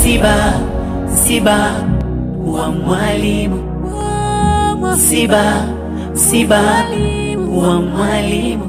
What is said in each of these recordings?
msiba, msiba wa mwalimu, msiba, msiba wa mwalimu.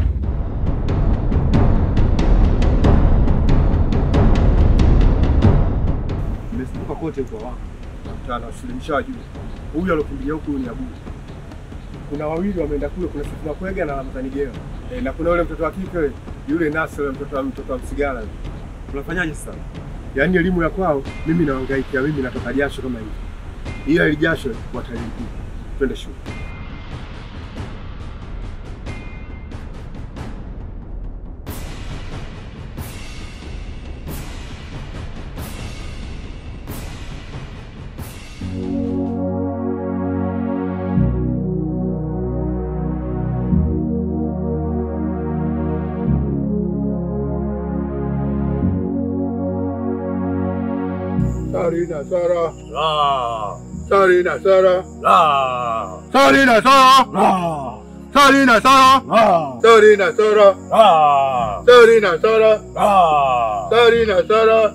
Nimezunguka kote kwa wako nakutana wasilimishaji. Huyu alokimbilia huku ni Abu. Kuna wawili wameenda kule, kuna Sifuna Kwega na Ramadhani Geo. E, na kuna yule mtoto wa kike yule Nasr, yule mtoto wa mtoto wa Msigala. Unafanyaje sasa? Yaani elimu ya kwao mimi nawangaikia, mimi natoka jasho kama hivi. Ila ile jasho watalipia. Twende shule. Sarina Sara, La, Sarina Sara, la, Sarina Sara, la, Sarina Sara, la, Sarina Sara, la, Sarina Sara, la. Sarina Sara.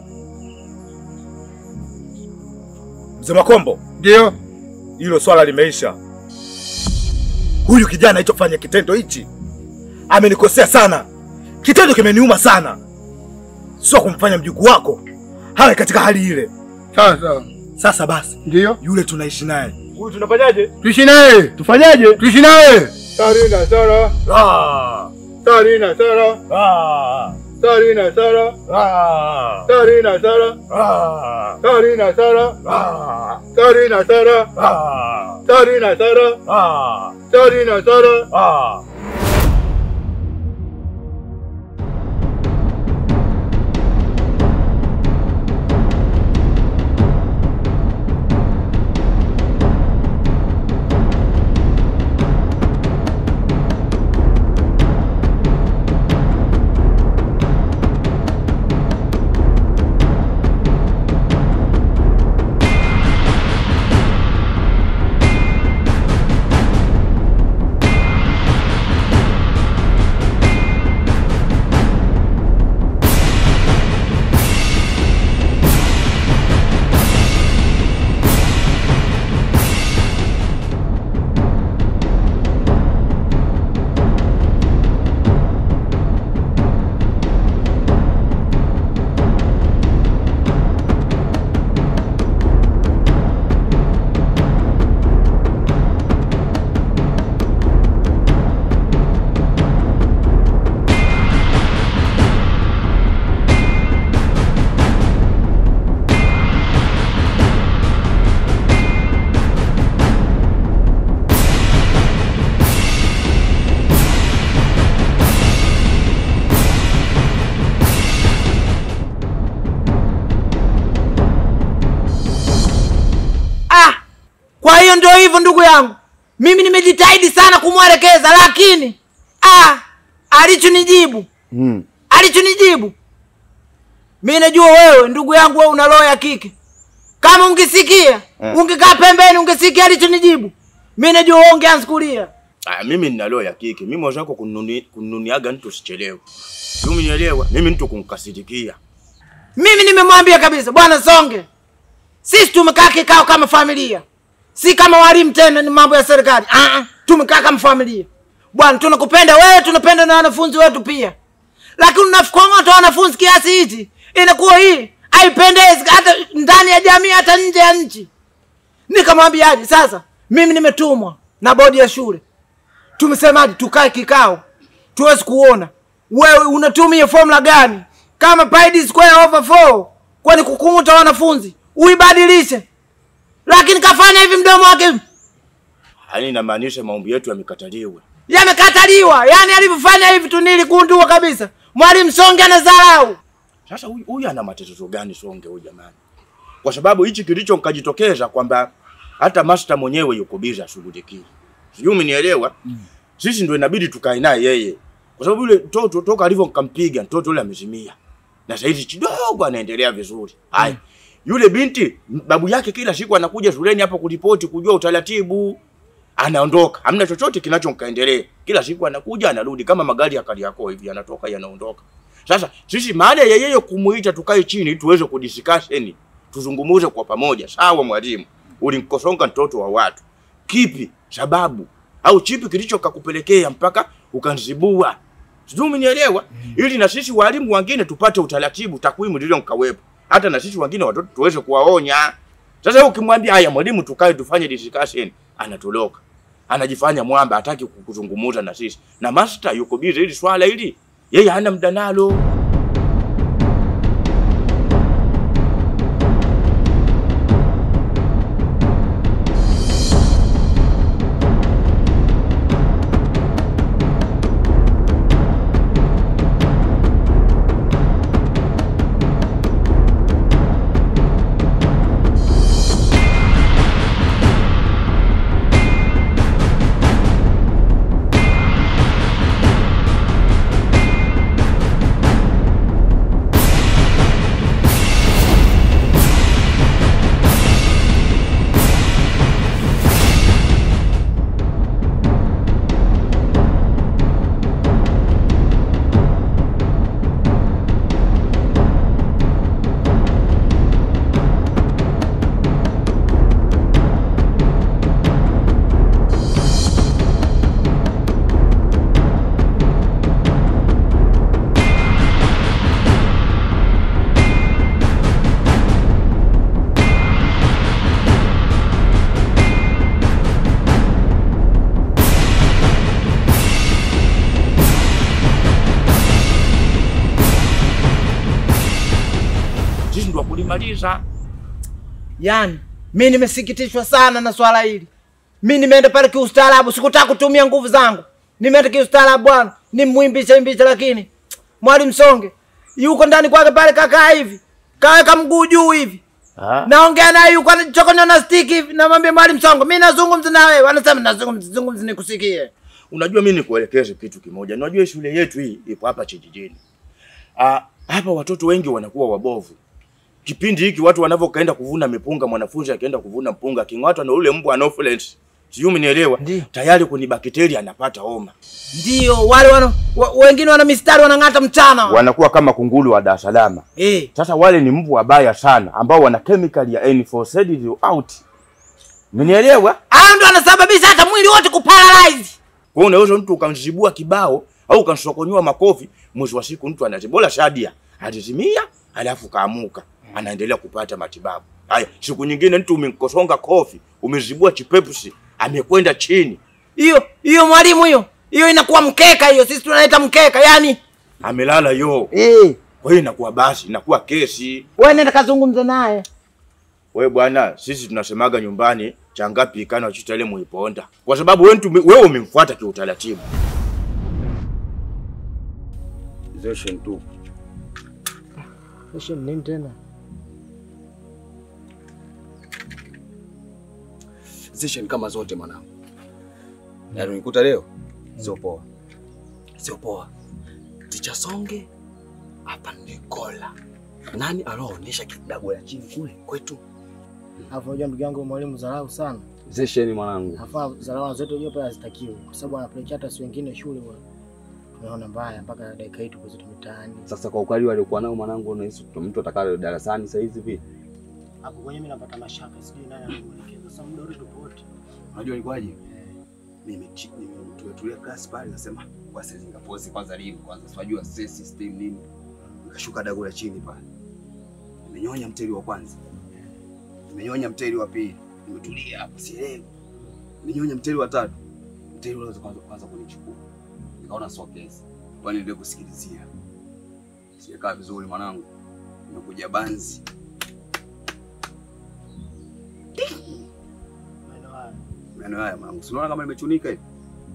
Mzee Makombo, Ndio. hilo swala limeisha. Huyu kijana alichofanya kitendo hichi amenikosea sana, kitendo kimeniuma sana, sio kumfanya mjukuu wako hawe katika hali ile. Sasa Sasa basi, ndio yule tunaishi naye, huyu tunafanyaje? tuishi naye, Tufanyaje? tuishi naye. Sarina Sara, La, Sarina Sara, la, Sarina Sara, la, Sarina Sara, la, Sarina Sara, la, Sarina Sara, la, Sarina Sara, la, Sarina Sara. la. Ah, kwa hiyo ndio hivyo ndugu yangu, mimi nimejitahidi sana kumwelekeza, lakini ah, alichonijibu Mm. alichonijibu mi najua wewe ndugu yangu, wewe una roho ya kike. Kama ungesikia Eh. ungekaa pembeni, ungesikia alichonijibu, mi najua wewe ungeanza kulia. Ah, mimi nina roho ya kike. Mimi mwenzako kununi, kununiaga mtu usichelewe. Mimi nielewa. Mimi mtu kunkasirikia. Mimi nimemwambia kabisa, bwana Songe, sisi tumekaa kikao kama familia, si kama walimu tena, ni mambo ya serikali. Ah, ah, tumekaa kama familia bwana, tunakupenda wewe, tunapenda na wanafunzi wetu pia, lakini unafikong'ota wanafunzi kiasi hichi, inakuwa hii haipendezi hata ndani ya jamii, hata nje ya nchi. Nikamwambiaje sasa, mimi nimetumwa na bodi ya shule, tumesemaje tukae kikao tuwezi kuona wewe unatumia formula gani kama pi d square over 4 kwani kukumuta wanafunzi uibadilishe, lakini kafanya hivi mdomo wake Yaani inamaanisha maombi yetu yamekataliwa. yamekataliwa. Yani alivyofanya hivi tu niligundua kabisa mwalimu Songe anadharau. Sasa huyu huyu ana matatizo gani Songe huyu jamani? Kwa sababu hichi kilicho nkajitokeza kwamba hata master mwenyewe yuko busy ashughulikie. Sijui umenielewa? Sisi ndio inabidi tukae naye yeye. Kwa sababu yule mtoto toka alivyo nikampiga mtoto yule amezimia. Na sasa hivi kidogo anaendelea vizuri. Hai. Yule binti babu yake kila siku anakuja shuleni hapa kuripoti kujua utaratibu. Anaondoka. Hamna chochote kinachomkaendelea. Kila siku anakuja anarudi kama magari ya Kariakoo hivi yanatoka yanaondoka. Sasa sisi baada ya yeye kumuita tukae chini tuweze kudiscusseni tuzungumuze kwa pamoja. Sawa mwalimu, ulinkosonga mtoto wa watu, kipi sababu au chipi kilicho kakupelekea mpaka ukanzibua? Sijui umenielewa? Ili na sisi walimu wengine tupate utaratibu, takwimu lilo nkawepo, hata na sisi wengine watoto tuweze kuwaonya. Sasa wewe ukimwambia haya, mwalimu, tukae tufanye discussion, anatoroka anajifanya mwamba, hataki kuzungumuza na sisi, na master yuko busy hili swala hili, yeye hana muda nalo. Sisi ndio kulimaliza. Yaani mi nimesikitishwa sana na swala hili. Mi nimeenda pale kiustaarabu, sikutaka kutumia nguvu zangu. Nimeenda kiustaarabu bwana, nimwimbisha imbisha, lakini mwalimu Songe yuko ndani kwake pale, kakaa hivi, kaweka mguu juu hivi, naongea naye yuko anachokonya na stick hivi, namwambia mwalimu Songe, mi nazungumza na wewe, anasema nazungumza, zungumza nikusikie. Unajua, mimi nikuelekeze kitu kimoja. Unajua shule yetu hii ipo hapa kijijini. Ah, hapa watoto wengi wanakuwa wabovu. Kipindi hiki watu wanavyokaenda kuvuna mipunga, mwanafunzi akienda kuvuna mpunga aking'atwa na ule mbu anopheles, sijui umenielewa, Ndiyo. tayari kuni bakteria anapata homa, Ndio wale wana, wa, wengine wana mistari wanang'ata mchana wanakuwa kama kunguru wa Dar es Salaam. eh. Sasa wale ni mbu wabaya sana ambao wana chemical ya N4 out. Umenielewa? Hao ndio wanasababisha hata mwili wote kuparalyze. Kwa hiyo unaweza mtu ukamzibua kibao au ukamsokonyoa makofi, mwisho wa siku mtu anazibola shadia, alizimia alafu kaamuka, anaendelea kupata matibabu. Haya, siku nyingine mtu umemkosonga kofi, umezibua chipepsi, amekwenda chini, Hiyo hiyo mwalimu, hiyo hiyo inakuwa mkeka, hiyo sisi tunaita mkeka. Yani amelala yo. eh, Kwa hiyo inakuwa basi, inakuwa kesi. wewe nenda kazungumza naye. Wewe bwana, sisi tunasemaga nyumbani changapi ikana chitale muiponda, kwa sababu wewe mtu wewe umemfuata kiutaratibu. Zeshen tu Kesho nini tena? Session kama zote mwanangu. Yaani unikuta leo sio poa. Sio poa. Ticha Songe hapa ni kola. Nani aloonyesha kidago ya chini kule kwetu? Alafu unajua ndugu yangu mwalimu dharau sana. Session mwanangu. Hafaa dharau zote unajua pale hazitakiwi kwa sababu anapelekea hata si wengine shule wa tunaona mbaya mpaka dakika hii tuko zetu mitaani. Sasa kwa ukali waliokuwa nao mwanangu, unahisi mtu atakaye darasani saa hizi vipi? Hapo kwenye mimi napata mashaka sijui nani anamuelekeza. Sasa muda wote tupo wote. Unajua ilikuwaje? Mimi tumetulia class pale nasema basi zingapozi kwanza live kwanza. Unajua sasa system nini? Nikashuka dago la chini pale. Nimenyonya mteli wa kwanza. Nimenyonya mteli wa pili. Nimetulia hapo sielewi. Nimenyonya mteli wa tatu. Mteli ule kwanza kwanza kunichukua. Nikaona so kesi. Kwani ndio kusikilizia. Sijakaa vizuri mwanangu. Nimekuja banzi. Maeneo haya. Meno haya mwanangu. Si unaona kama nimechunika hivi?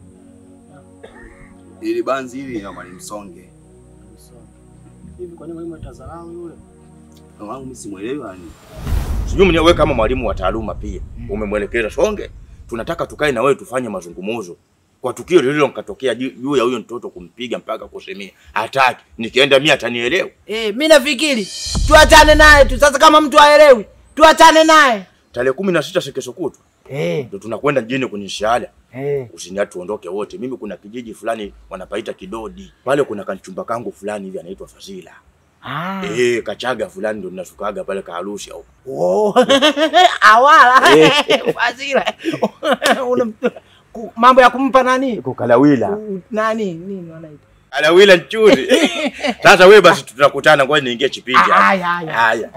Ili banzi hili na mwalimu Songe. So, Hivi kwa nini mwalimu atadharau yule? Mwanangu mimi simuelewi yani. Sijui mwenyewe wewe kama mwalimu wa taaluma pia umemwelekeza Songe, tunataka tukae na wewe tufanye mazungumzo kwa tukio lililo nikatokea juu juu ya huyo mtoto kumpiga mpaka kusemea hataki, nikienda mimi atanielewa. Eh, mimi nafikiri tuachane naye tu sasa, kama mtu haelewi tuachane naye. Tarehe kumi na sita kesho kutwa Eh, ndio tunakwenda mjini kwenye shahada, eh. usinia tuondoke wote. Mimi kuna kijiji fulani wanapaita Kidodi, pale kuna kanchumba kangu fulani hivi anaitwa Fazila. Ah. Eh, Kachaga fulani ndo ninashukaga pale Kaarusha huko. Oh. Awala. Eh. Fazila. Una ku- mambo ya kumpa nani? Huko Kalawila. U- Nani? Nini wanaita? Kalawila nchuri. Sasa wewe basi tutakutana kwa niingie chipindi hapa. Haya haya. Haya.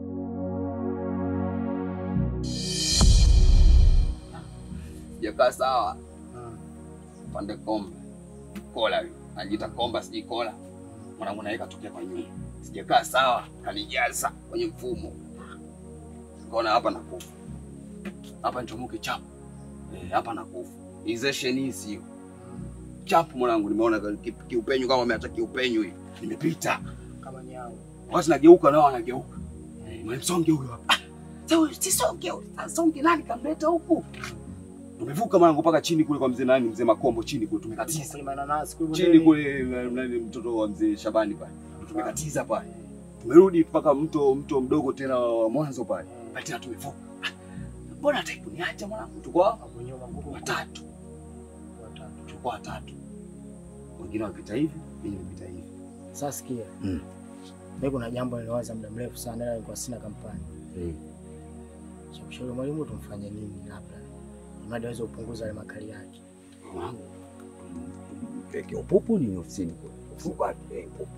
Sijakaa sawa. Pande kombe. Kola yule. Anajiita komba sijui kola. Mwanangu naye katokea kwa nyuma. Sijakaa sawa, kanijaza kwenye mfumo. Nikaona hapa nakufa. Hapa nichomoke chapu. Eh, hapa nakufa. Izesheni hii sio. Chapu mwanangu nimeona ki- kiupenyu kama ameacha kiupenyu hii. Nimepita. Kama nyao. Watu nageuka nao wanageuka. Eh, msonge huyo hapa. Ah, Sasa si songe, huyu. songe nani kamleta huku? Tumevuka mwanangu mpaka chini kule kwa mzee nani, mzee Makombo chini kule tumekatiza. Kwenye mananasi kule Chini bondeni. kule na- nani mtoto wa mzee Shabani pale. Tumekatiza pale. Tumerudi mpaka mto mto mdogo tena wa mwanzo pale. Pale tena tumevuka. Ah, Mbona hata kuniacha mwanangu? Tuko hapa Hapo nyuma nguvu watatu. watatu. Tulikuwa watatu. Wengine wapita hivi, mimi nimepita hivi. Sasa sikia. Mm. Mimi kuna jambo niliwaza muda mrefu sana ila nilikuwa sina kampani. Mm. Cha kushauri mwalimu tumfanye nini labda. Mradi aweze kupunguza ile makali yake. Mwanangu. Peke upupu ni ofisini kule. Upupu wapi? Eh, upupu.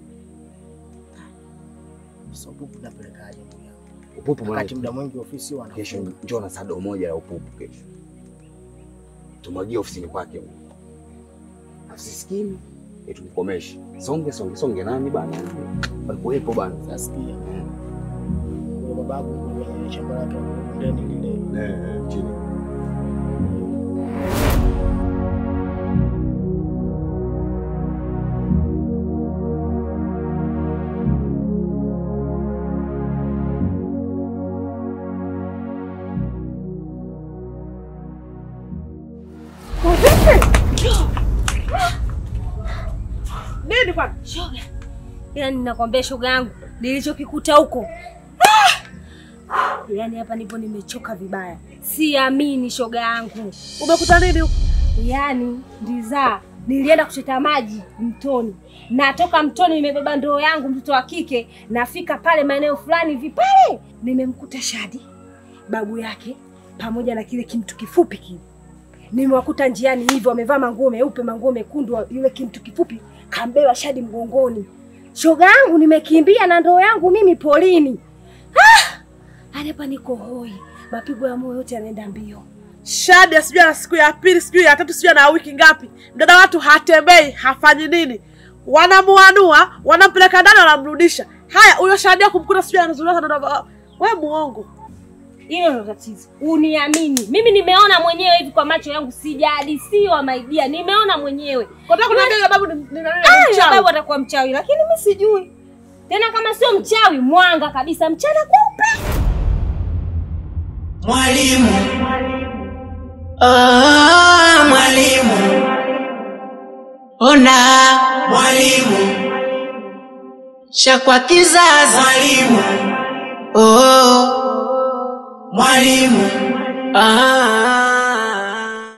Sasa upupu napelekaje ndugu yangu? Upupu Wakati mwanangu. muda mwingi ofisi wana Kesho njoo na sado moja la upupu kesho. Tumwagie ofisini kwake huko. Asisikini. Eh, tumkomeshe. Songe songe songe nani bana? Walikuwepo bana. Sasa sikia. Yule bababu kwenye shamba lake la bondeni lile. Eh, chini. Nini kwani? Shoga, yaani nakwambia shoga yangu, nilichokikuta huko Ah! yaani hapa nipo nimechoka vibaya, siamini shoga yangu. Umekuta nini huko? Yaani ndizaa, nilienda kuchota maji mtoni, natoka mtoni nimebeba ndoo yangu, mtoto wa kike, nafika pale maeneo fulani hivi pale, nimemkuta Shadi babu yake pamoja na kile kimtu kifupi kile nimewakuta njiani hivyo wamevaa manguo meupe manguo mekundu, yule kimtu kifupi kambeba Shadi mgongoni. Shoga yangu nimekimbia na ndoo yangu mimi polini. Ah! Hadi hapa niko hoi, mapigo ya moyo yote yanaenda mbio. Shadi sijui ana siku ya pili, sijui ya tatu, sijui ana wiki ngapi. Mdada watu hatembei, hafanyi nini, wanamuanua, wanampeleka ndani, wanamrudisha. Haya, huyo Shadi kumkuta sijui anazurura dada. We muongo. Hilo ndo tatizo, uniamini. Mimi nimeona mwenyewe hivi kwa macho yangu, sijahadisiwa maidia, nimeona mwenyewe. Kotaka kuniambia yule babu ni ni nani? Ah, Ni yule mchawi. babu atakuwa mchawi, lakini mi sijui tena kama sio mchawi, mwanga kabisa, mchana kweupe. Mwalimu, oh, mwalimu, ona mwalimu, shakwa kizazi mwalimu, oh, mwalimu, ah.